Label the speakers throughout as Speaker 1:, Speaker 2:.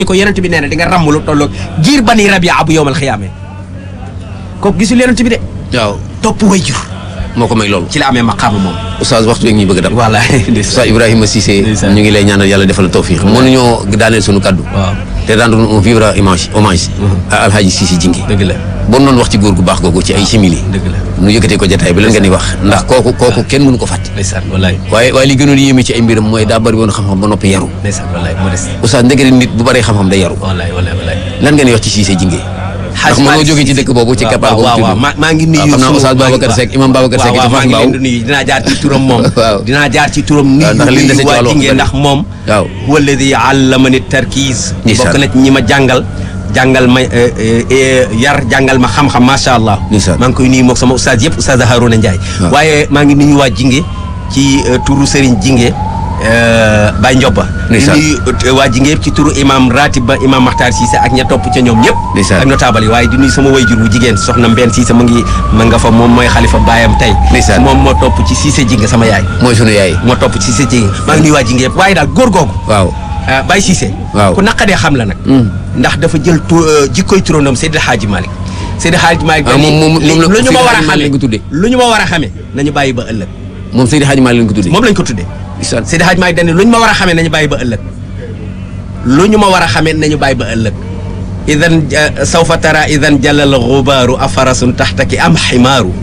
Speaker 1: ko yonent bi nee na di nga ràmm lu tolloog giir bani rabia bu yowmal xiyaame kooku gisul yonent bi de
Speaker 2: waaw
Speaker 1: topp way jur
Speaker 2: moo ko may loolu
Speaker 1: ci la amee maqaama moom
Speaker 2: oustaz waxtu bi ñuy bëgg a dab
Speaker 1: voilà
Speaker 2: oustaz Ibrahima Cissé
Speaker 1: Ndeysaan.
Speaker 2: ñu ngi lay ñaanal yàlla defal la tawfiq mënuñoo daaneel suñu kaddu
Speaker 1: waaw
Speaker 2: te rendre un vivre hommage hommage à alhaji Cissé Jingi
Speaker 1: dëgg la
Speaker 2: bon noonu wax ci góor gu baax googu ci ay simili
Speaker 1: dëgg la
Speaker 2: nu yëkkatee ko jotaay bi lan ngeen di wax ndax kooku kooku kenn mënu ko fàtte
Speaker 1: ndeysaan wallaay
Speaker 2: waaye waaye li gënoon yéeme ci ay mbiram mooy daa bëri woon xam-xam ba noppi yaru
Speaker 1: ndeysaan wallaay modeste
Speaker 2: oustaz ndegere nit bu bëree xam-xam day yaru
Speaker 1: wallaay wallaay wallaay
Speaker 2: lan ngeen di wax ci Cissé Jingi ndax mënoo jógee ci dëkk boobu ci keppaar googu
Speaker 1: waaw
Speaker 2: tudd
Speaker 1: waaw maa maa ngi nuyu
Speaker 2: waaw xam naa
Speaker 1: sunu-
Speaker 2: Oustaz
Speaker 1: maa ngi-
Speaker 2: Babacar Seck imam Babacar Seck
Speaker 1: waaw
Speaker 2: ci
Speaker 1: waaw
Speaker 2: Fass
Speaker 1: maa ngi leen
Speaker 2: Mbao
Speaker 1: di nuyu dinaa jaar ci turam moom
Speaker 2: Waaw.
Speaker 1: dinaa jaar ci turam nuyu
Speaker 2: ndax li ñu dese ci
Speaker 1: waa
Speaker 2: wàllu
Speaker 1: Jinge
Speaker 2: wax
Speaker 1: ndax moom
Speaker 2: waaw.
Speaker 1: huwa alladi allamani tarkiis
Speaker 2: Ndeysaan.
Speaker 1: bokk na ci ñi ma jàngal jàngal ma eh, eh, eh, yar jàngal ma xam-xam macha allah
Speaker 2: Ndeysaan.
Speaker 1: maa ngi koy nuyu moog sama oustaz yëpp oustaz Harouna Ndiaye
Speaker 2: Waaw.
Speaker 1: waaye maa ngi nuyu waa Jinge ci eh, turu Serigne Jinge eh, Baye Ndioba di
Speaker 2: Ndeysaan.
Speaker 1: nuyu eh, waa Jinge yëpp ci turu imam ratib ba imam Makhtar Cissé ak ña topp ca ñoom ñëpp
Speaker 2: Ndeysaan.
Speaker 1: ak notable yi waaye di nuyu sama wayjur bu jigéen soxna Mbène Cissé mu ngi ma nga fa moom mooy xalifa baayam tey
Speaker 2: Ndeysaan.
Speaker 1: moom moo topp ci Cissé Jinge sama yaay
Speaker 2: mooy sunu yaay
Speaker 1: moo topp ci Cissé Jinge maa ngi nuyu waa Jinge yëpp waaye daal góor googu
Speaker 2: waaw
Speaker 1: ah, Baye Cissé
Speaker 2: Waaw.
Speaker 1: ku naqadee xam la nag ndax dafa jël tu jikkoy turandoom Seydi Hadji Malick Seydi Hadji Malick
Speaker 2: Ah, moom- moom-
Speaker 1: li-
Speaker 2: moom la-
Speaker 1: lu ñu ma
Speaker 2: Seydi
Speaker 1: war a
Speaker 2: Hadji Malick
Speaker 1: xamee
Speaker 2: lañ ko tuddee.
Speaker 1: lu ñu ma war a xamee nañu bàyyi ba ëllëg
Speaker 2: moom Seydi Hadji Malick lañ ko tuddee
Speaker 1: moom lañ ko tuddee
Speaker 2: Ndeysaan.
Speaker 1: Seydi Hadji Malick dañ ne lu ñu ma war a xamee nañu bàyyi ba ëllëg lu ñu ma war a xamee nañu bàyyi ba ëllëg idan eh, sawfa tara idan jalal xubaaru afarasun taxtaki am ximaaru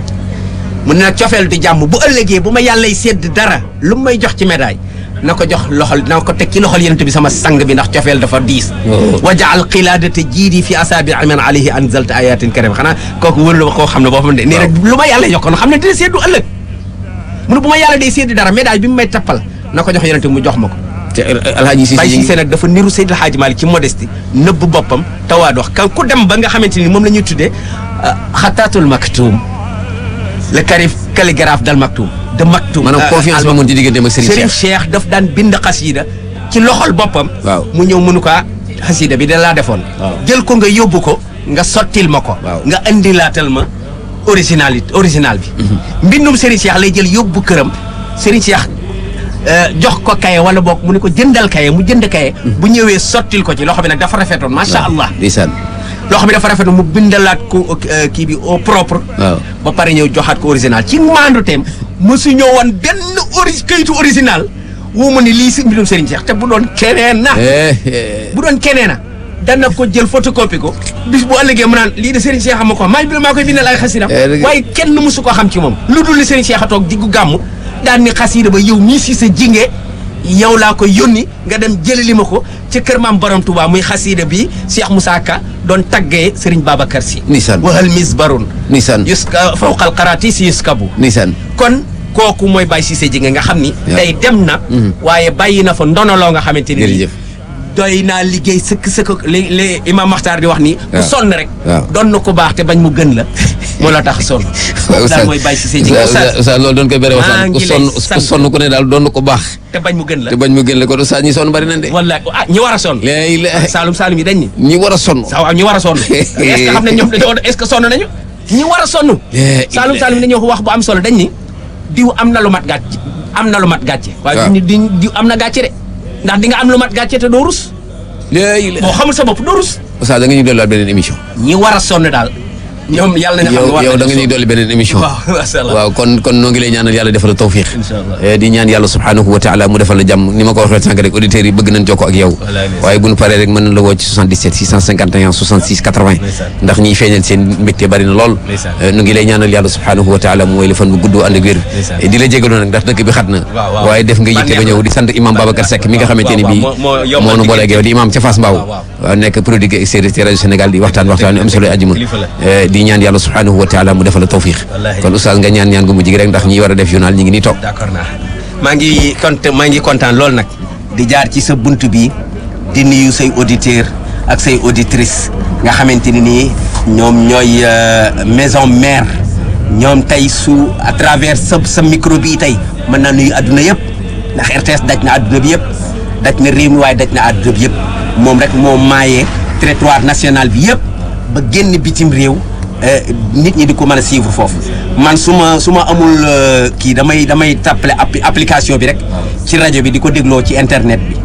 Speaker 1: mu ne nag cofeel di jàmm bu ëllëgee bu ma yàllay sédd dara lu mu may jox ci médaille na ko jox loxol na ko teg ci loxol yenent bi sama sang bi ndax cofeel dafa diis
Speaker 2: Oh.
Speaker 1: wa jaal qilaadata jiidi fi asaabi man alayhi anzalta ayatin karim xanaa kooku wër la koo xam ne boo xam ne nii rek lu ma yàlla jox kon xam ne dina séddu ëllëg mu ne bu ma yàlla day sédd dara médaille bi mu may tappal na ko jox yenent bi mu jox ma ko
Speaker 2: te alhaji Cissé
Speaker 1: Baye
Speaker 2: Jingi
Speaker 1: Cissé nag dafa niru Seydil Hadji Malick ci modestie nëbb boppam tawaa dox kan ku dem ba nga xamante ni moom la ñuy tuddee xataatul maktuum le carif calligraphe dal maktuum de maktuum
Speaker 2: maanaam confiance ba mun ci digganteem ak Serigne
Speaker 1: Serigne
Speaker 2: Cheikh
Speaker 1: Cheikh daf daan bind xasida ci loxol boppam
Speaker 2: Waaw.
Speaker 1: mu ñëw mënu ko ah xasida bi da laa defoon
Speaker 2: Waaw.
Speaker 1: jël ko nga yóbbu ko nga sottil ma ko
Speaker 2: Waaw.
Speaker 1: nga indilaatal ma originalité original bi mbindum Serigne Cheikh lay jël yóbbu këram Serigne Cheikh euh, jox ko kaye wala boog mu ne ko jëndal kaye mu jënd kaye bu ñëwee sottil ko ci loxo bi nag dafa rafetoon macha allah
Speaker 2: ndeysaan
Speaker 1: loxo bi dafa rafetoon mu bindalaat ko euh, kii bi au propre
Speaker 2: waaw
Speaker 1: ba pare ñëw joxaat ko original ci maandu teem mosu ñoo woon benn ori kayitu original woo ma ni lii si mbirum Serigne Cheikh te bu doon keneen na
Speaker 2: Eh, eh.
Speaker 1: bu doon keneen na dana ko jël photocopie ko bis bu ëllëgee mu naan lii de Serigne Cheikh ama ko maa bi maa koy bindal ay xasida
Speaker 2: Eh, dëgg-
Speaker 1: waaye kenn mosu ko xam ci moom lu dul ni Serigne Cheikh a toog diggu gàmm daan ni xasida ba yow mii si sa jinge yow laa ko yónni nga dem jëlali ma ko ci kër maam borom Touba muy xasida bi Cheikh Moussa Ka doon taggee Serigne Babacar Sy
Speaker 2: Ndeysaan.
Speaker 1: wahal misbarun
Speaker 2: ndeysaan
Speaker 1: yuska fawqal qaraati si yuskabu
Speaker 2: ndeysaan
Speaker 1: kon kooku mooy Baye Cissé Jinge nga xam ni
Speaker 2: Waaw.
Speaker 1: tey dem na waaye bàyyi na fa ndonoloo nga xamante ni
Speaker 2: Jërëjëf.
Speaker 1: doy naa liggéey sëkk sëkk li li Imam Makhtar di wax ni ku
Speaker 2: Waaw.
Speaker 1: sonn rek
Speaker 2: Waaw.
Speaker 1: doon na ko baax te bañ mu gën la moo la tax sonn kooku daal mooy Baye Cissé Jinge
Speaker 2: Oustaz Oustaz loolu doon koy bere
Speaker 1: maa
Speaker 2: waxtaan ku
Speaker 1: ngi lay
Speaker 2: sonn
Speaker 1: sant.
Speaker 2: ku sonn ku ne daal doon na ko baax
Speaker 1: te bañ mu gën la
Speaker 2: te bañ mu gën la ko Oustaz ñi sonn bari nañ de
Speaker 1: wallaay ah ñi war a sonn
Speaker 2: léegi la
Speaker 1: Saalum Saalum yi dañ ni
Speaker 2: ñi war a sonn
Speaker 1: sa waaw ñi war a sonn est-ce que xam ne ñoom dañoo est-ce que sonn nañu ñi war a sonn
Speaker 2: Eh,
Speaker 1: Saalum Saalum yi dañoo wax bu am solo dañ ni diw am na lu mat gàcce am na lu mat gàcce waaye
Speaker 2: Waaw.
Speaker 1: duñu di diw am na gàcce de ndax di nga am lu mat gàcce te doo rus
Speaker 2: léegi la
Speaker 1: boo xamul sa bopp doo rus
Speaker 2: Oustaz da nga ñuy dolliwaat beneen émission
Speaker 1: ñi war a sonn daal ñoom yàlla nañu xam ne
Speaker 2: yow
Speaker 1: war
Speaker 2: yow da nga
Speaker 1: nañu
Speaker 2: ñuy dolli beneen émission
Speaker 1: waaw macha allah
Speaker 2: waaw kon kon noo ngi lay ñaanal yàlla defal la tawfiq
Speaker 1: Insha Allah.
Speaker 2: Eh, di ñaan yàlla subhanahu wa taala mu defal la jàmm ni ma ko waxee sànq rek auditeurs yi bëgg nañ jokkoo ak yow
Speaker 1: Wallaay, ndeysaan.
Speaker 2: waaye bu ñu paree rek mën nañ la woo ci 77 651 66 80
Speaker 1: Ndeysaan.
Speaker 2: ndax ñiy feeñal seen mbégte bari na lool
Speaker 1: Ndeysaan.
Speaker 2: Eh, nu ngi lay ñaanal yàlla subhanahu wa taala mu mooy la fan bu gudd ànd ak wér
Speaker 1: Ndeysaan.
Speaker 2: Eh, di la jégalu nag ndax dëkk bi xat na
Speaker 1: Waaw, waaw.
Speaker 2: waaye def nga yitte ba
Speaker 1: Bànneex
Speaker 2: ñëw
Speaker 1: la.
Speaker 2: di sant imam Babacar Seck mi nga xamante ni
Speaker 1: waaw,
Speaker 2: bii
Speaker 1: waaw, moo- moo yombal
Speaker 2: moo nu booleeg yow di imam ca Fass Mbao
Speaker 1: waaw, waaw.
Speaker 2: waaw nekk produit extérieur ci rajo Sénégal di waxtaan waxtaan yu am solo ajuma
Speaker 1: Kilifa la.
Speaker 2: Eh, di ñaan yàlla subhanahu wa taala mu defal la tawfiq
Speaker 1: Wallaahi.
Speaker 2: kon oustaz nga ñaan ñaan gu mujj gi rek ndax ñi war a def journal ñi ngi nii toog
Speaker 1: d'accord naa maa ngi kont maa ngi kontaan lool nag di jaar ci sa bunt bi di nuyu say auditeur ak say auditrice nga xamante ni nii ñoom ñooy euh, maison mère ñoom tey su à travers sa sa micro bi tey mën naa nuyu adduna yëpp ndax RTS daj na adduna bi yëpp daj na réew mi waaye daj na adduna bi yëpp moom rek moo maayee territoire national bi yëpp ba génn bitim réew euh, nit ñi di ko mën a suivre foofu man su ma su ma amul euh, kii damay damay tappale appli- application bi rek ci rajo bi di ko dégloo ci internet bi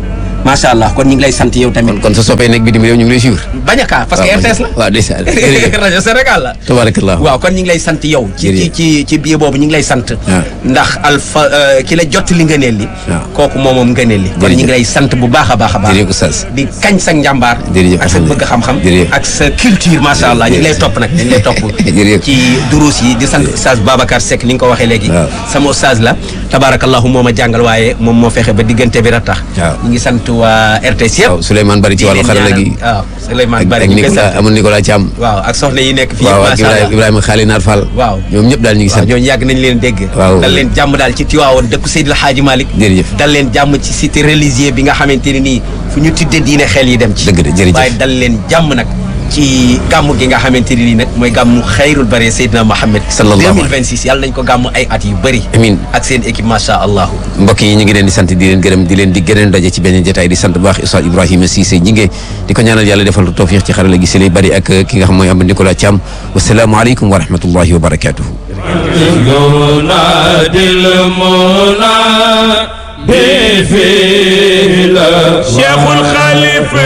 Speaker 1: macha allah kon ñu ngi lay sant yow tamit
Speaker 2: kon sa soppee nekk bitim réew ñu ngi lay suivre
Speaker 1: bañ a kaa parce que RTS la
Speaker 2: waaw ndeysaan jërëjëf
Speaker 1: rajo Sénégal la
Speaker 2: tabarakallah
Speaker 1: waaw kon ñu ngi lay sant yow ci ci
Speaker 2: Jërëjëf.
Speaker 1: ci ci biir boobu ñu ngi lay sant
Speaker 2: waaw.
Speaker 1: ndax alpha euh, ki la jot li ngëneel li
Speaker 2: waaw.
Speaker 1: kooku moom moom ngëneel li kon ñu ngi
Speaker 2: Jërëjëf.
Speaker 1: lay sant bu baax a baax a baax
Speaker 2: jërëjëf oustaz
Speaker 1: di kañ sa njàmbaar
Speaker 2: Jërëjëf,
Speaker 1: ak sa bëgg
Speaker 2: alhamdulillah.
Speaker 1: xam-xam
Speaker 2: Jërëjëf.
Speaker 1: ak sa culture macha allah ñu ngi lay
Speaker 2: Jërëjëf.
Speaker 1: topp nag ñu ngi lay topp
Speaker 2: Jërëjëf.
Speaker 1: ci duruus yi di sant oustaz Babacar Seck ni nga ko waxee léegi
Speaker 2: Waaw.
Speaker 1: sama oustaz la tabarakallahu moo ma jàngal waaye moom moo fexe ba diggante bi ratax
Speaker 2: Waaw.
Speaker 1: ñu ngi sant waa RTS yëpp
Speaker 2: waaw Souleymane Bari ci wàllu xarala gi
Speaker 1: waaw Souleymane
Speaker 2: ak
Speaker 1: Bari
Speaker 2: ak
Speaker 1: ñu ngi koy
Speaker 2: Nicolas
Speaker 1: sant
Speaker 2: amul Nicolas Thiam
Speaker 1: waaw ak soxna yi nekk fii
Speaker 2: waaw ak
Speaker 1: macha allah
Speaker 2: Ibrahima Ibrahima Xaali Naar Fall
Speaker 1: Waaw.
Speaker 2: ñoom ñëpp daal ñu ngi
Speaker 1: waaw
Speaker 2: sant
Speaker 1: ñooñu yàgg nañ leen dégg
Speaker 2: Waaw.
Speaker 1: dal leen jàmm daal ci Tiwaawoon dëkku Seydil Hadji Malick
Speaker 2: Jërëjëf.
Speaker 1: dal leen jàmm ci cité religieux bi nga xamante ne nii fu ñu tuddee diine xel yi dem ci
Speaker 2: Dëgg la, jërëjëf.
Speaker 1: waaye dal leen jàmm nag ci gàmm gi nga xamante ne nii nag mooy gàmmu xayrul bare Seydina Mohamed
Speaker 2: Sallallahu alayhi.
Speaker 1: 2026 yàlla nañ ko gàmm ay at yu bëri
Speaker 2: Amiin.
Speaker 1: ak seen équipe macha allah
Speaker 2: mbokk yi ñu ngi leen di sant di leen gërëm di leen di gëneen daje ci beneen jotaay di sant bu baax Oustaz Ibrahima Cissé ñi nge di ko ñaanal yàlla defal tawfiq ci xarala gi si lay bari ak ki nga xam mooy am Nicolas Thiam wasalaamualeykum wa rahmatullahi wa barakatuhu
Speaker 3: ينادي المنى بفيل
Speaker 4: شيخ الخليفة